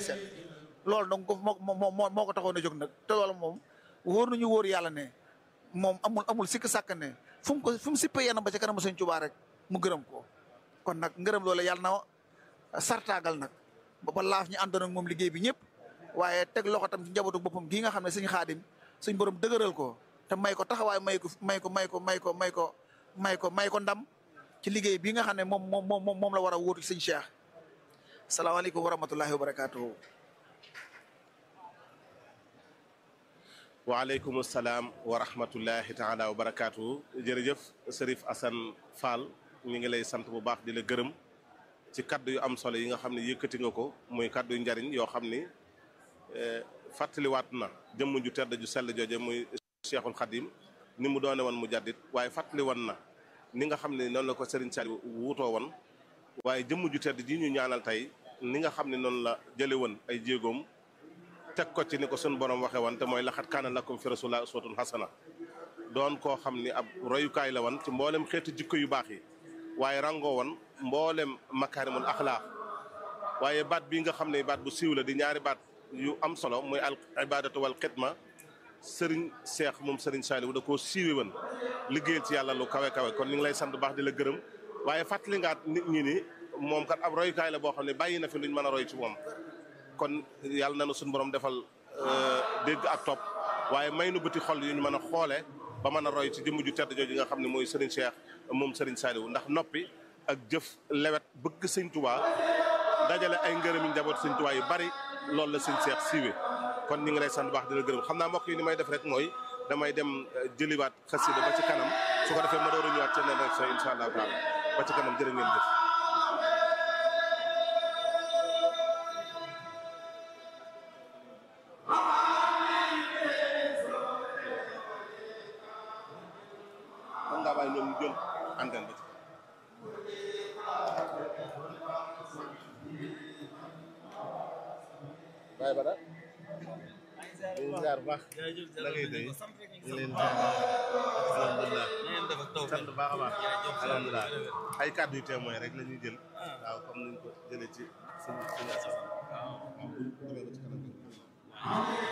sell loolu donc moo moo moo moo ko taxoon a jóg nag te loolu moom wóor nañu wóor yàlla ne moom amul amul sikk sàkk ne fu mu ko fu mu sippee yenn ba ca kanam sëñ Tuubaa rek mu gërëm ko kon nag ngërëm loolu yàlla na sartaagal nag ba ba laaf ñu àndoon ak moom liggéey bi ñëpp waaye teg loxo tam ci njabootu boppam gii nga xam ne suñ xaadim suñ borom dëgëral ko te may ko taxawaay may ko may ko may ko may ko may ko may ko may ko ndam ci liggéey bii nga xam ne moom moom moom moom la war a wóotu ci sëñ Cheikh salaamaaleykum wa rahmatullahi wa barakatuhu waaleykum salaam wa rahmatullahi taala wa barakaatu jërëjëf Serif Assane Fall ñu ngi lay sant bu baax di la gërëm ci kaddu yu am solo yi nga xam ne yëkkati nga ko muy kaddu yu njariñ yoo xam ni fàttaliwaat na jëmm ju tedd ju sell jooje muy Cheikhul Khadim ni mu doone woon mu jaddit waaye fàttali woon na ni nga xam ne noonu la ko Serigne Saliou wuutoo woon waaye jëmm ju tedd ji ñu ñaanal tey ni nga xam ne noonu la jële woon ay jéegoom teg ko ci ni ko sun borom waxee woon te mooy laxat kaana lakum fi rasulillah uswatun hasana doon koo xam ni ab royukaay la woon ci mboolem xeetu jikko yu baax yi waaye rangoo woon mboolem makaarimul axlaaq waaye baat bii nga xam ne baat bu siiw la di ñaari baat yu am solo muy al ibadatu wal xidma sëriñ seex moom sëriñ Saliou da koo siiwe woon liggéeyal ci yàlla lu kawe kawe kon ñu ngi lay sant baax di la gërëm waaye fàttali ngaat nit ñi ni moom kat ab royukaay la boo xam ne bàyyi na fi luñ mën a roy ci moom kon yàlla na nu suñu borom defal dégg ak topp waaye may nu bëti xol yu ñu mën a xoole ba mën a roy ci jëmm ju tedd jooju nga xam ne mooy Serigne Cheikh moom Serigne Saliou ndax noppi ak jëf lewet bëgg sëñ Touba dajale ay ngërëmi njaboot sëñ Touba yu bari loolu la sëñ Cheikh siiwe kon ñu ngi lay sant baax di la gërëm xam naa mbokk yi ni may def rek mooy damay dem jëliwaat xasida ba ci kanam su ko defee ma door a ñëwaat ci nen rek sa incha allahu taala ba ci kanam jërë ngeen jëf mën ngaa bàyyi ñoom ñu jël antenne ba ci bàyyi ba daal ñu ngi ziar bu baax la ngay day ñu leen ziar alhamdulilah sant baax a baax alhamdulilah ay kàddu yu témoin rek la ñuy jël waaw comme niñ ko jëlee ci suñu suñu asas waaw bu demee ba ci kanam